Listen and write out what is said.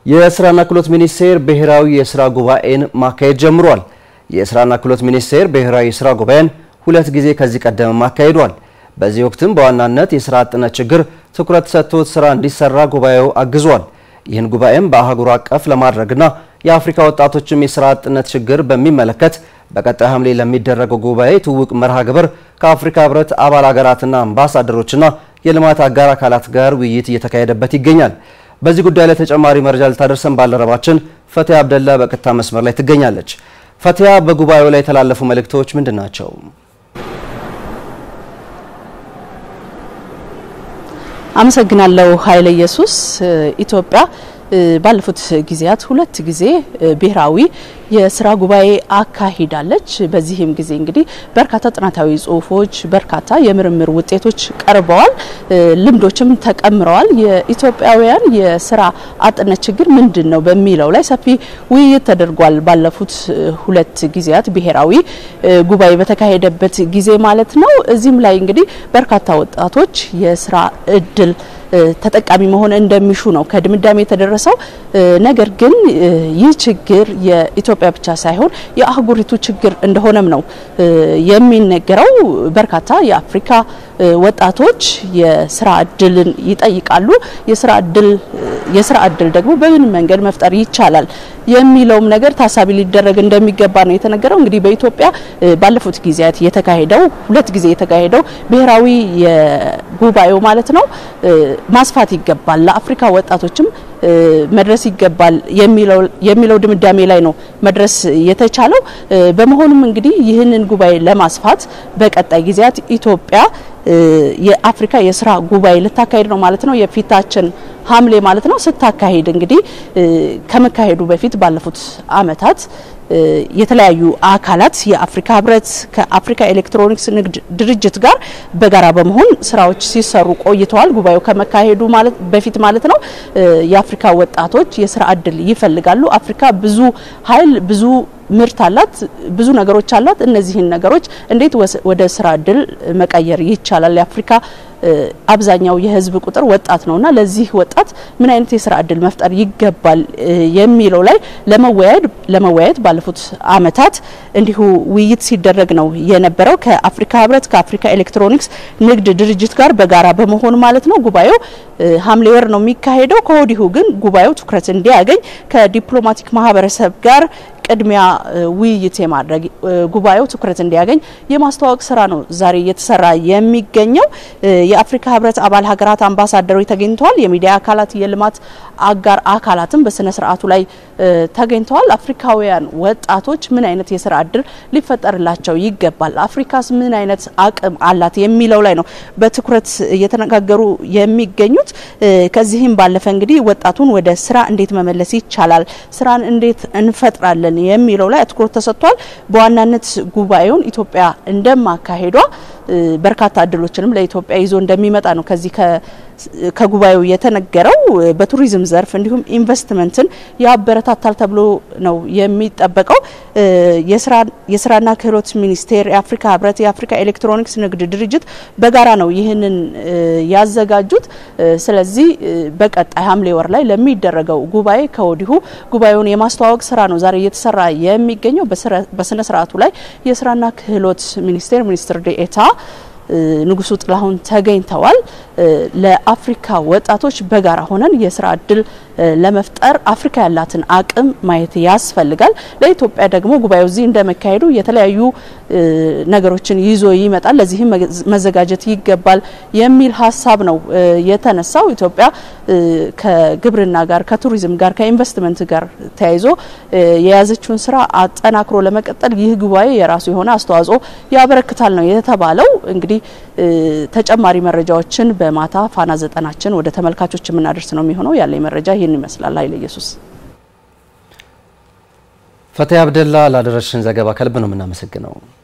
የስራና ክህሎት ሚኒስቴር ብሔራዊ የስራ ጉባኤን ማካሄድ ጀምሯል። የስራና ክህሎት ሚኒስቴር ብሔራዊ የስራ ጉባኤን ሁለት ጊዜ ከዚህ ቀደም አካሂዷል። በዚህ ወቅትም በዋናነት የስራ አጥነት ችግር ትኩረት ሰጥቶት ስራ እንዲሰራ ጉባኤው አግዟል። ይህን ጉባኤም በአህጉር አቀፍ ለማድረግና የአፍሪካ ወጣቶችም የስራ አጥነት ችግር በሚመለከት በቀጣይ ሐምሌ ለሚደረገው ጉባኤ ትውውቅ መርሃ ግብር ከአፍሪካ ህብረት አባል ሀገራትና አምባሳደሮችና የልማት አጋር አካላት ጋር ውይይት እየተካሄደበት ይገኛል። በዚህ ጉዳይ ላይ ተጨማሪ መረጃ ልታደርሰን ባልደረባችን ፈቲያ አብደላ በቀጥታ መስመር ላይ ትገኛለች። ፈቲያ፣ በጉባኤው ላይ የተላለፉ መልእክቶች ምንድን ናቸው? አመሰግናለሁ ኃይለ ኢየሱስ። ኢትዮጵያ ባለፉት ጊዜያት ሁለት ጊዜ ብሔራዊ የስራ ጉባኤ አካሂዳለች። በዚህም ጊዜ እንግዲህ በርካታ ጥናታዊ ጽሁፎች፣ በርካታ የምርምር ውጤቶች ቀርበዋል፣ ልምዶችም ተቀምረዋል። የኢትዮጵያውያን የስራ አጥነት ችግር ምንድን ነው በሚለው ላይ ሰፊ ውይይት ተደርጓል። ባለፉት ሁለት ጊዜያት ብሔራዊ ጉባኤ በተካሄደበት ጊዜ ማለት ነው። እዚህም ላይ እንግዲህ በርካታ ወጣቶች የስራ እድል ተጠቃሚ መሆን እንደሚሹ ነው ከድምዳሜ የተደረሰው። ነገር ግን ይህ ችግር የኢትዮጵያ ብቻ ሳይሆን የአህጉሪቱ ችግር እንደሆነም ነው የሚነገረው። በርካታ የአፍሪካ ወጣቶች የስራ እድልን ይጠይቃሉ። የስራ እድል የስራ እድል ደግሞ በምን መንገድ መፍጠር ይቻላል የሚለውም ነገር ታሳቢ ሊደረግ እንደሚገባ ነው የተነገረው። እንግዲህ በኢትዮጵያ ባለፉት ጊዜያት የተካሄደው ሁለት ጊዜ የተካሄደው ብሔራዊ የጉባኤው ማለት ነው ማስፋት ይገባል፣ ለአፍሪካ ወጣቶችም መድረስ ይገባል የሚለው ድምዳሜ ላይ ነው መድረስ የተቻለው። በመሆኑም እንግዲህ ይህንን ጉባኤ ለማስፋት በቀጣይ ጊዜያት ኢትዮጵያ የአፍሪካ የስራ ጉባኤ ልታካሄድ ነው ማለት ነው። የፊታችን ሐምሌ ማለት ነው። ስታካሄድ እንግዲህ ከመካሄዱ በፊት ባለፉት አመታት የተለያዩ አካላት የአፍሪካ ህብረት ከአፍሪካ ኤሌክትሮኒክስ ንግድ ድርጅት ጋር በጋራ በመሆን ስራዎች ሲሰሩ ቆይተዋል። ጉባኤው ከመካሄዱ በፊት ማለት ነው። የአፍሪካ ወጣቶች የስራ እድል ይፈልጋሉ። አፍሪካ ብዙ ኃይል ብዙ ምርት አላት፣ ብዙ ነገሮች አላት። እነዚህን ነገሮች እንዴት ወደ ስራ እድል መቀየር ይቻላል? የአፍሪካ አብዛኛው የህዝብ ቁጥር ወጣት ነውና ለዚህ ወጣት ምን አይነት የስራ እድል መፍጠር ይገባል የሚለው ላይ ለመወያየት ለመወያየት ባለፉት አመታት እንዲሁ ውይይት ሲደረግ ነው የነበረው ከአፍሪካ ህብረት ከአፍሪካ ኤሌክትሮኒክስ ንግድ ድርጅት ጋር በጋራ በመሆን ማለት ነው። ጉባኤው ሐምሌ ወር ነው የሚካሄደው። ከወዲሁ ግን ጉባኤው ትኩረት እንዲያገኝ ከዲፕሎማቲክ ማህበረሰብ ጋር ቅድሚያ ውይይት የማድረግ ጉባኤው ትኩረት እንዲያገኝ የማስተዋወቅ ስራ ነው ዛሬ እየተሰራ የሚገኘው። የአፍሪካ ህብረት አባል ሀገራት አምባሳደሮች ተገኝተዋል። የሚዲያ አካላት፣ የልማት አጋር አካላትም በስነ ስርዓቱ ላይ ተገኝተዋል። አፍሪካውያን ወጣቶች ምን አይነት የስራ እድል ሊፈጠርላቸው ይገባል፣ አፍሪካስ ምን አይነት አቅም አላት የሚለው ላይ ነው በትኩረት እየተነጋገሩ የሚገኙት። ከዚህም ባለፈ እንግዲህ ወጣቱን ወደ ስራ እንዴት መመለስ ይቻላል፣ ስራን እንዴት እንፈጥራለን የሚለው ላይ አትኩሮት ተሰጥቷል። በዋናነት ጉባኤውን ኢትዮጵያ እንደማካሄዷ በርካታ እድሎችንም ለኢትዮጵያ ይዞ እንደሚመጣ ነው ከዚህ ከጉባኤው የተነገረው። በቱሪዝም ዘርፍ እንዲሁም ኢንቨስትመንትን ያበረታታል ተብሎ ነው የሚጠበቀው። የስራና ክህሎት ሚኒስቴር፣ የአፍሪካ ህብረት፣ የአፍሪካ ኤሌክትሮኒክስ ንግድ ድርጅት በጋራ ነው ይህንን ያዘጋጁት። ስለዚህ በቀጣይ ሐምሌ ወር ላይ ለሚደረገው ጉባኤ ከወዲሁ ጉባኤውን የማስተዋወቅ ስራ ነው ዛሬ እየተሰራ የሚገኘው። በስነ ስርዓቱ ላይ የስራና ክህሎት ሚኒስቴር ሚኒስትር ዴኤታ ንጉሱ ጥላሁን ተገኝተዋል። ለአፍሪካ ወጣቶች በጋራ ሆነን የስራ እድል ለመፍጠር አፍሪካ ያላትን አቅም ማየት ያስፈልጋል። ለኢትዮጵያ ደግሞ ጉባኤው እዚህ እንደመካሄዱ የተለያዩ ነገሮችን ይዞ ይመጣል። ለዚህም መዘጋጀት ይገባል የሚል ሀሳብ ነው የተነሳው። ኢትዮጵያ ከግብርና ጋር፣ ከቱሪዝም ጋር፣ ከኢንቨስትመንት ጋር ተያይዞ የያዘችውን ስራ አጠናክሮ ለመቀጠል ይህ ጉባኤ የራሱ የሆነ አስተዋጽኦ ያበረክታል ነው የተባለው። እንግዲህ ተጨማሪ መረጃዎችን በማታ ፋና ዘጠናችን ወደ ተመልካቾች የምናደርስ ነው የሚሆነው። ያለኝ መረጃ ይህን ይመስላል። ኃይለ ኢየሱስ። ፈቲያ አብደላ ላደረሽን ዘገባ ከልብ ነው የምናመሰግነው።